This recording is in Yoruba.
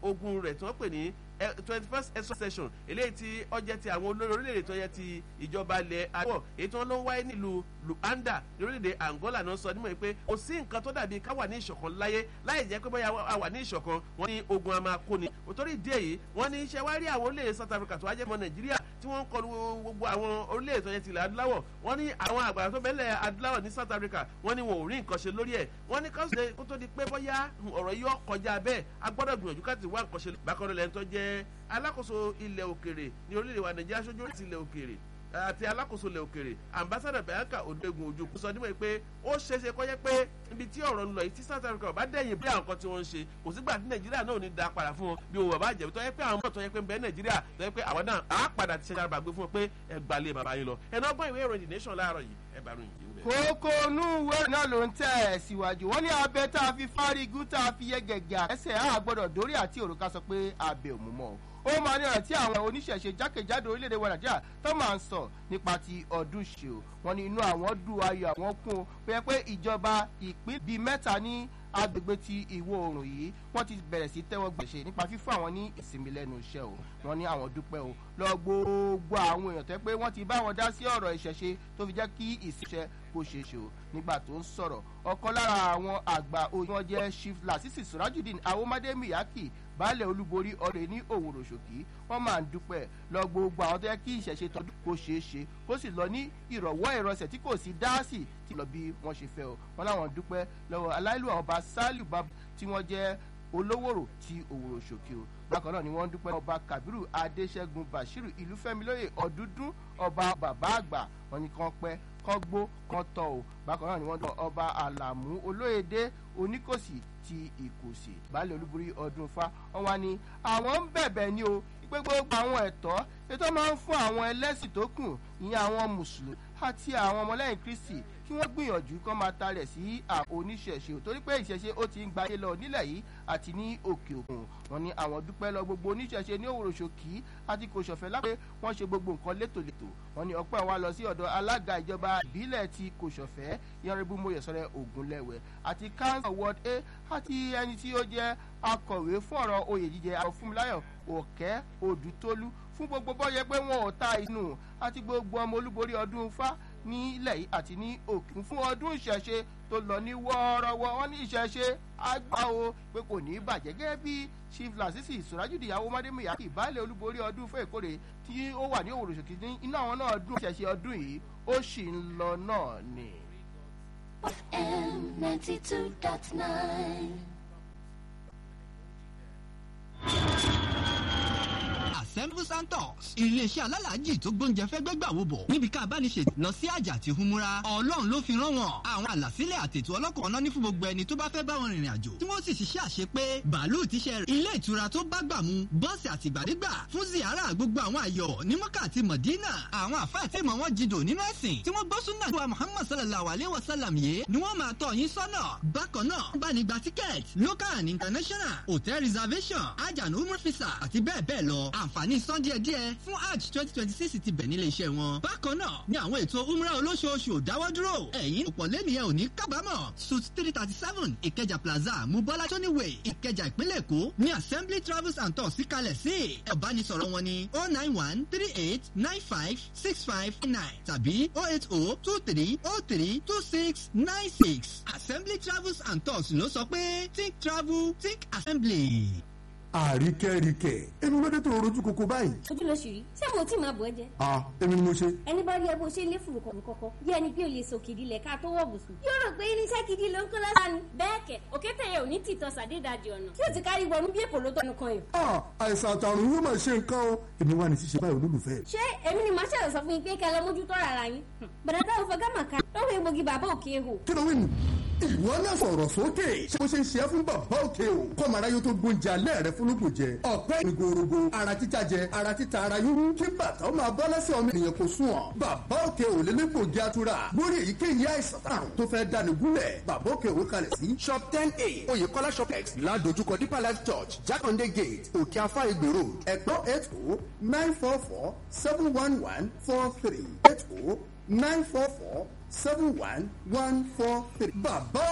ogun rẹ̀ tí wọ́n pè ní twenty first extra session eléyìí tí ọjẹ́ ti àwọn olórí orílẹ̀-èdè tó yẹ ti ìjọba ilẹ̀ àwọ̀ èyí tí wọ́n ló ń wáyé nílùú luanda ní orílẹ̀-èdè angola náà sọ nímọ̀ pé kò sí nǹkan tó dàbí ká wà ní ìṣọ̀kan láyé láì jẹ́ pé bóyá a wà ní ìṣọ̀kan wọ́n ní ogun a máa kó ni òtórí ìdí èyí wọ́n ní iṣẹ́ wá rí àwọn orílẹ̀-èdè south africa tó wá jẹ́ mọ́ nàìjíríà tí wọ́n ń kọlu gbogbo àwọn orílẹ̀-èdè tó yẹ tilẹ̀ adúláwọ̀ wọ́n ní àwọn àgbàdo tó bẹ́lẹ̀ adúláwọ̀ ní south africa wọ́n ní wọn ò rí nǹkan ṣe lórí ẹ̀ wọ́n ní káṣíṣe kó tó di pé bóyá ọ̀rọ̀ yìí kọjá bẹ́ẹ̀ a gbọ́dọ̀ gbìyànjú káti wá nǹkan ṣe bákan lẹ́yìn tó jẹ́ alákòóso ilẹ̀ òkèrè ní orílẹ̀-èdè wa nàìjíríà ṣojú láti ilẹ̀ òkèrè àti alákòóso ilẹ̀ òkèrè ambassador bianca odegun ojukwu sọ nímọ̀ pé ó ṣeéṣe kọ́ yẹ pé ibi tí ọ̀rọ̀ ń lọ yìí tí south africa bá dẹ̀yìn bí àwọn kan tí wọ́n ń ṣe kò sígbà tí nàìjíríà náà ò ní da padà fún wọn bí òun bàbá jẹ̀bi tó yẹ pé àwọn mọ̀ tó yẹ pé ń bẹ nàìjíríà tó yẹ pé àwọn náà á padà ti ṣe àgbà gbé fún wọn pé ẹ gbalẹ̀ bàbá yín lọ ẹ̀nà ọgbọ́n ìwé ìròyìn the nation láàárọ̀ yìí ẹ bá ròyìn yìí kókó inú ìwé náà ló ń tẹ̀ síwájú wọ́n ní abẹ tá a fi fárígún tá a fi yẹ gẹ̀gẹ̀ ẹsẹ̀ á gbọ́dọ̀ dórí àti òrùka sọ pé abẹ ò mú mọ́ o ó máa ní ọ̀rọ̀ tí àwọn oníṣẹ̀ṣe jákèjádò orílẹ̀-èdè wa nàìjíríà tó máa ń sọ nípa ti ọdún ṣe o wọn ní inú àwọn dùn ayọ̀ àwọn kún o pé pé ìjọba ìpín bíi mẹ́ta ní agbègbè ti ìwọ oòrùn yìí wọ́n ti bẹ̀rẹ̀ sí tẹ́wọ́ gbèsè nípa fífún àwọn ní ìsinmi lẹ́nu iṣẹ́ o wọ́n ní àwọn dúpẹ́ o lọ gbogbo àwọn èèyàn tẹ́ pé wọ́n ti bá wọn dá sí ọ̀rọ̀ ìṣẹ̀ṣe tó fi jẹ́ kí ìṣiṣẹ́ kó ṣe ṣe o nígbà tó ń sọ̀rọ̀ ọ̀kan lára àwọn àgbà oyè wọn jẹ́ chief lasisi surajudeen awomade miyaki baálẹ̀ olúborí ọ̀rẹ́ ní òwòrò ṣòkì wọ́n máa ń dúpẹ́ lọ gbogbo àwọn tó yẹ kí ìṣẹ̀ṣe tọdún kó ṣeé ṣe kó sì lọ ní ìrọ̀wọ́ ìrọsẹ̀ tí kò sí dáàsì tí lọ bí wọ́n ṣe fẹ́ o wọ́n láwọn dúpẹ́ lọ́wọ́ aláìlú ọba saliu bab tí wọ́n jẹ́ olówòrò tí òwòrò ṣòkì o bákan náà ni wọ́n dúpẹ́ ọba kabiru adéṣẹ́gun bashiru ìlúfẹ́milóye ọ̀dúndún ọba bàbá àgbà wọn ni kàn pẹ́ kàn gbó kàn tọ̀ o bákan náà ni wọ́n dúpẹ́ ọba àlàmú olóyèdè oníkòsì ti ìkòsì baálé olúborí ọdún fa wọn wá ní àwọn ń bẹ̀bẹ̀ ni o pé gbogbo àwọn ẹ̀tọ́ ètò máa ń fún àwọn ẹlẹ́sìn tó kù ìyẹn àwọn mùsùlùmí àti àwọn ọmọlẹ́yìn kristi kí wọ́n gbìyànjú kán máa talẹ̀ sí oníṣẹ̀ṣe ò torí pé ìṣẹ̀ṣe ó ti ń gbayé lọ nílẹ̀ yìí àti ní òkè òkun wọn ni àwọn dúpẹ́ lọ gbogbo oníṣẹ̀ṣe ní òwúrò ṣòkì àti kò ṣọ̀fẹ́ lápẹ́ wọ́n ṣe gbogbo nǹkan létòlétò wọn ni ọpẹ́ wa lọ sí ọ̀dọ̀ alága ìjọba ìbílẹ̀ ti kò ṣọ̀fẹ́ yanribu moyesọ̀rẹ́ ògúnlẹ̀wẹ̀ àti council ward a àti ẹni tí ó jẹ́ akọ̀wé fún ọ̀rọ̀ oyè jíjẹ àwọn fúnmiláyọ̀ òkẹ́ òdùtólú fún gbogbo bọ́yẹ pé wọn ò ta inú àti gbogbo ọmọ olúborí ọdún fá nílẹ̀ yìí àti ní òkun fún ọdún ìṣẹ̀ṣe tó lọ ní wọ́ọ́rọ́wọ́ wọn ní ìṣẹ̀ṣe àgbà o pé kò ní í bàjẹ́ gẹ́gẹ́ bí chief lasisi ìsúrájúdì ìyàwó mádémìyà ìbálẹ̀ olúborí ọdún fún èkórè tí ó wà ní òwòrò ṣòkì ní iná àwọn náà dún ìṣẹ̀ṣe ọdún yìí ó sì ń lọ náà ni. FM ninety two dot nine. Assemble Santos iléeṣẹ́ alálàájì tó gbóúnjẹ fẹ́ gbẹ́gbà wo bọ̀ níbi ká bá ní ṣe lọ sí àjà àti humura ọlọ́run ló fi rán wọn àwọn àlàsílẹ̀ àtètò ọlọ́kọ̀ ọ̀nà ní fún gbogbo ẹni tó bá fẹ́ bá wọn rìnrìn àjò tí wọ́n sì ṣiṣẹ́ àṣepé bàálù tíṣẹ́ rẹ̀ ilé ìtura tó bá gbà mu bọ́ọ̀sì àtìgbàdégbà fún ziara gbogbo àwọn àyọ̀ ní mọ́kà àti mọ̀dínà àwọn àfáà tí mọ̀ wọ́n jìdò nínú ẹ̀sìn tí wọ́n gbọ́ súnà wa muhammad sallallahu alayhi wa sallam yé ni wọ́n máa tọ̀ yín sọ́nà bákan náà bá ní gba tíkẹ́ẹ̀tì local and international hotel reservation ajanu umrah visa àti bẹ́ẹ̀ bẹ́ẹ̀ lọ àǹfààní san díẹ̀ díẹ̀ fún hajj twenty twenty six ti bẹ̀ nílé iṣẹ́ wọn. bákan náà ni àwọn ètò umrah olóṣooṣù ò dáwọ́ dúró ẹ̀yìn òpọ̀ lẹ́nìyẹn ò ní kábàámọ̀ suit three thirty seven ìkẹjà plaza mubola tóníwèé ìkẹjà ìpínlẹ̀ èkó ní assembly travels and tours síkalẹ̀ sí ẹ̀bánisọ̀rọ̀ wọn ni oh nine one three eight nine five six five nine tàbí oh eight oh two three oh three two six nine six assembly travels and tours ló sọ pé think travel think assembly àríkẹ́ríkẹ́ èmi ló dé tó rojú koko báyìí. ojú ló ṣì rí ṣé mo tí máa bọ̀ ẹ́ jẹ. a èmi ni mo ṣe. ẹni bá rí ẹ bó ṣe lé fùrù kọ̀ọ̀kan kọ̀ọ̀kan bí ẹni pé o lè so kìdí lẹ̀ ká tó wọ̀ bùsùn. yóò rò pé irinṣẹ́ gidi ló ń kó lọ́sàn ni. bẹ́ẹ̀ kẹ̀ òkété yẹn ò ní tìtọ́ sàdédàjì ọ̀nà tí o ti kárí wọnú bí èpò ló tọnu kan yìí. a àìsàn àtàrùn yóò máa ṣe nǹkan o èmi wà ní ṣíṣe báyìí olólùfẹ́. ṣé èmi ni màá ṣàlọ̀ sọ fún yín pé kẹ́ lọ mójútó rárá yín. bàdà táwọn fọ gámà kan lọ́wọ́ egbògi bàbá òkè ehò. kí ló wí nù. ìwọ náà sọ̀rọ̀ sókè ṣé bó ṣe ń ṣe é fún bàbá òkè o kọ́mọ aráyé tó gbóúnjẹ alẹ́ rẹ fúnlùkù jẹ ọ̀pẹ́ ìgòrògò ara títa jẹ ara títa ara yúrú kí bàtà ó máa bọ́ lẹ́sẹ̀ ọmọ ènìyàn kò sùn ọ́ bàbá òkè ò lélẹ́gbògi atura lórí èyíkéyìí àìsàn àrùn tó fẹ́ dání gúnlẹ̀ bàbá òkè ò kalẹ̀ sí shop ten a oyèkọ́lá shopex ládojúkọ deeper life church jákàndé gate òkè afá ìgbè road ẹ̀pọ́ eight o nine four four seven one one four three eight o nine four four seven one one four three bàbá